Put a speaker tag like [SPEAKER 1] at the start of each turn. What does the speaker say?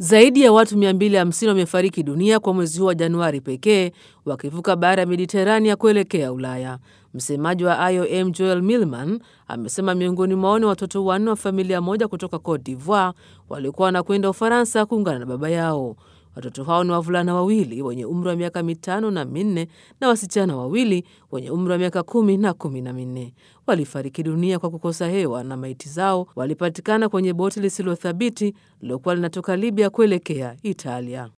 [SPEAKER 1] Zaidi ya watu 250 wamefariki dunia kwa mwezi huu wa Januari pekee wakivuka bahari ya Mediterania kuelekea Ulaya. Msemaji wa IOM Joel Millman amesema miongoni mwao ni watoto wanne wa familia moja kutoka Cote d'Ivoire waliokuwa wanakwenda Ufaransa kuungana na baba yao. Watoto hao ni wavulana wawili wenye umri wa miaka mitano na minne na wasichana wawili wenye umri wa miaka kumi na kumi na minne. Walifariki dunia kwa kukosa hewa na maiti zao walipatikana kwenye boti lisilothabiti lilokuwa linatoka Libya kuelekea Italia.